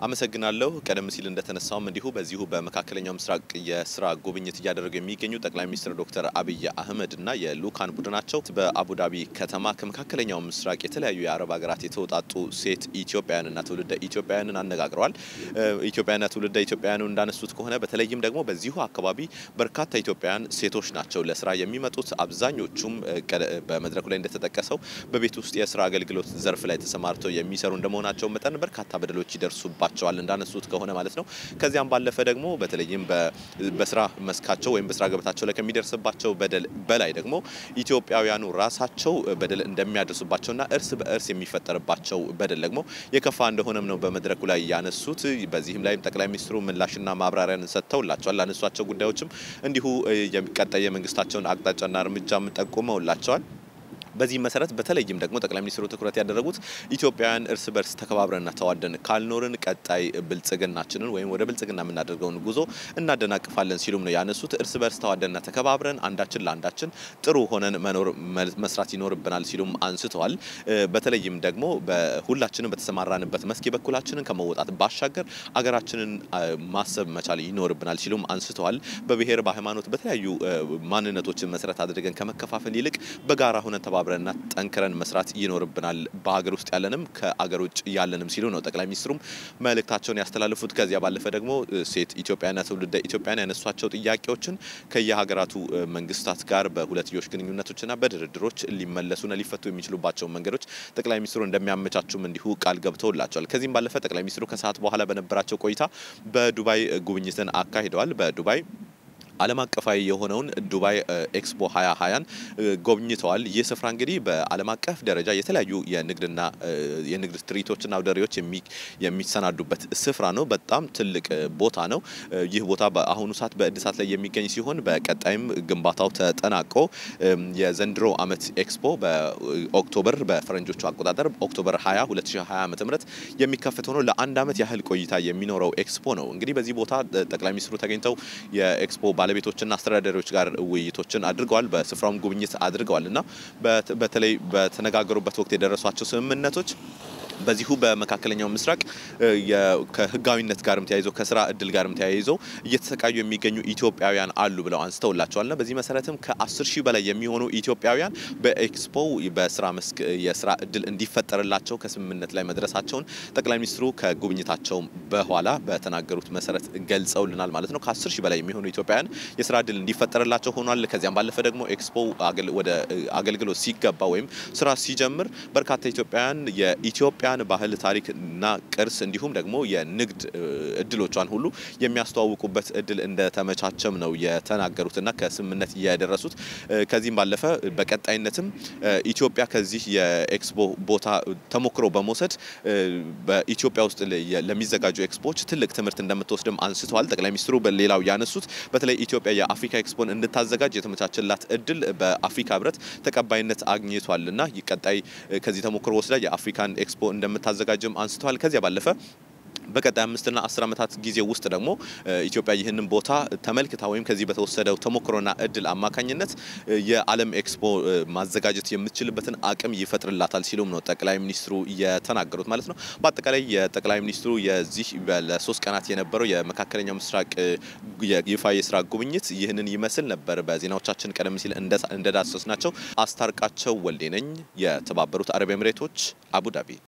አመሰግናለሁ። ቀደም ሲል እንደተነሳውም እንዲሁ በዚሁ በመካከለኛው ምስራቅ የስራ ጉብኝት እያደረጉ የሚገኙ ጠቅላይ ሚኒስትር ዶክተር አብይ አህመድ እና የልኡካን ቡድናቸው በአቡዳቢ ከተማ ከመካከለኛው ምስራቅ የተለያዩ የአረብ ሀገራት የተውጣጡ ሴት ኢትዮጵያውያንና ትውልደ ኢትዮጵያውያንን አነጋግረዋል። ኢትዮጵያውያንና ትውልደ ኢትዮጵያውያኑ እንዳነሱት ከሆነ በተለይም ደግሞ በዚሁ አካባቢ በርካታ ኢትዮጵያውያን ሴቶች ናቸው ለስራ የሚመጡት። አብዛኞቹም በመድረኩ ላይ እንደተጠቀሰው በቤት ውስጥ የስራ አገልግሎት ዘርፍ ላይ ተሰማርተው የሚሰሩ እንደመሆናቸው መጠን በርካታ በደሎች ይደርሱባቸዋል እንዳነሱት ከሆነ ማለት ነው። ከዚያም ባለፈ ደግሞ በተለይም በስራ መስካቸው ወይም በስራ ገበታቸው ላይ ከሚደርስባቸው በደል በላይ ደግሞ ኢትዮጵያውያኑ ራሳቸው በደል እንደሚያደርሱባቸውና እርስ በእርስ የሚፈጠርባቸው በደል ደግሞ የከፋ እንደሆነም ነው በመድረኩ ላይ ያነሱት። በዚህም ላይም ጠቅላይ ሚኒስትሩ ምላሽና ማብራሪያን ሰጥተውላቸዋል። ላነሷቸው ጉዳዮችም እንዲሁ ቀጣይ የመንግስታቸውን አቅጣጫና እርምጃም ጠቁመውላቸዋል። በዚህ መሰረት በተለይም ደግሞ ጠቅላይ ሚኒስትሩ ትኩረት ያደረጉት ኢትዮጵያውያን እርስ በርስ ተከባብረንና ተዋደን ካልኖርን ቀጣይ ብልጽግናችንን ወይም ወደ ብልጽግና የምናደርገውን ጉዞ እናደናቅፋለን ሲሉም ነው ያነሱት። እርስ በርስ ተዋደንና ተከባብረን አንዳችን ለአንዳችን ጥሩ ሆነን መኖር መስራት ይኖርብናል ሲሉም አንስተዋል። በተለይም ደግሞ ሁላችንም በተሰማራንበት መስክ የበኩላችንን ከመወጣት ባሻገር አገራችንን ማሰብ መቻል ይኖርብናል ሲሉም አንስተዋል። በብሔር በሃይማኖት፣ በተለያዩ ማንነቶችን መሰረት አድርገን ከመከፋፈል ይልቅ በጋራ ሆነን ተባብረንና ጠንክረን መስራት ይኖርብናል በሀገር ውስጥ ያለንም ከአገር ውጭ ያለንም ሲሉ ነው ጠቅላይ ሚኒስትሩም መልእክታቸውን ያስተላልፉት። ከዚያ ባለፈ ደግሞ ሴት ኢትዮጵያና ትውልደ ኢትዮጵያን ያነሷቸው ጥያቄዎችን ከየሀገራቱ መንግስታት ጋር በሁለትዮሽ ግንኙነቶችና በድርድሮች ሊመለሱና ሊፈቱ የሚችሉባቸውን መንገዶች ጠቅላይ ሚኒስትሩ እንደሚያመቻቹም እንዲሁ ቃል ገብተውላቸዋል። ከዚህም ባለፈ ጠቅላይ ሚኒስትሩ ከሰዓት በኋላ በነበራቸው ቆይታ በዱባይ ጉብኝትን አካሂደዋል። በዱባይ ዓለም አቀፋዊ የሆነውን ዱባይ ኤክስፖ 2020ን ጎብኝተዋል። ይህ ስፍራ እንግዲህ በዓለም አቀፍ ደረጃ የተለያዩ የንግድና የንግድ ትርኢቶችና አውደሪዎች የሚሰናዱበት ስፍራ ነው። በጣም ትልቅ ቦታ ነው። ይህ ቦታ በአሁኑ ሰዓት በእድሳት ላይ የሚገኝ ሲሆን በቀጣይም ግንባታው ተጠናቆ የዘንድሮ ዓመት ኤክስፖ በኦክቶበር በፈረንጆቹ አቆጣጠር ኦክቶበር 20 2020 ዓ.ም የሚከፈት ሆኖ ለአንድ ዓመት ያህል ቆይታ የሚኖረው ኤክስፖ ነው። እንግዲህ በዚህ ቦታ ጠቅላይ ሚኒስትሩ ተገኝተው የኤክስፖ ባለቤቶችና አስተዳዳሪዎች ጋር ውይይቶችን አድርገዋል። በስፍራውም ጉብኝት አድርገዋል እና በተለይ በተነጋገሩበት ወቅት የደረሷቸው ስምምነቶች በዚሁ በመካከለኛው ምስራቅ ከህጋዊነት ጋርም ተያይዞ ከስራ እድል ጋርም ተያይዞ እየተሰቃዩ የሚገኙ ኢትዮጵያውያን አሉ ብለው አንስተውላቸዋልና በዚህ መሰረትም ከ10 ሺህ በላይ የሚሆኑ ኢትዮጵያውያን በኤክስፖ በስራ መስክ የስራ እድል እንዲፈጠርላቸው ከስምምነት ላይ መድረሳቸውን ጠቅላይ ሚኒስትሩ ከጉብኝታቸው በኋላ በተናገሩት መሰረት ገልጸውልናል ማለት ነው። ከ10 ሺህ በላይ የሚሆኑ ኢትዮጵያውያን የስራ እድል እንዲፈጠርላቸው ሆኗል። ከዚያም ባለፈ ደግሞ ኤክስፖ ወደ አገልግሎት ሲገባ ወይም ስራ ሲጀምር በርካታ ኢትዮጵያውያን የኢትዮጵያ ባህል ታሪክና ቅርስ እንዲሁም ደግሞ የንግድ እድሎቿን ሁሉ የሚያስተዋውቁበት እድል እንደተመቻቸም ነው የተናገሩትና ከስምምነት የደረሱት። ከዚህም ባለፈ በቀጣይነትም ኢትዮጵያ ከዚህ የኤክስፖ ቦታ ተሞክሮ በመውሰድ በኢትዮጵያ ውስጥ ለሚዘጋጁ ኤክስፖዎች ትልቅ ትምህርት እንደምትወስድም አንስተዋል። ጠቅላይ ሚኒስትሩ በሌላው ያነሱት በተለይ ኢትዮጵያ የአፍሪካ ኤክስፖን እንድታዘጋጅ የተመቻቸላት እድል በአፍሪካ ሕብረት ተቀባይነት አግኝቷልና ቀጣይ ከዚህ ተሞክሮ ወስዳ የአፍሪካን ኤክስፖ እንደምታዘጋጅም አንስተዋል። ከዚያ ባለፈ በቀጣይ አምስትና አስር ዓመታት ጊዜ ውስጥ ደግሞ ኢትዮጵያ ይህንን ቦታ ተመልክታ ወይም ከዚህ በተወሰደው ተሞክሮና እድል አማካኝነት የዓለም ኤክስፖ ማዘጋጀት የምትችልበትን አቅም ይፈጥርላታል ሲሉም ነው ጠቅላይ ሚኒስትሩ የተናገሩት ማለት ነው። በአጠቃላይ የጠቅላይ ሚኒስትሩ የዚህ ለሶስት ቀናት የነበረው የመካከለኛው ምስራቅ ይፋ የስራ ጉብኝት ይህንን ይመስል ነበር። በዜናዎቻችን ቀደም ሲል እንደዳሰስ ናቸው። አስታርቃቸው ወልዴ ነኝ። የተባበሩት አረብ ኤምሬቶች አቡዳቢ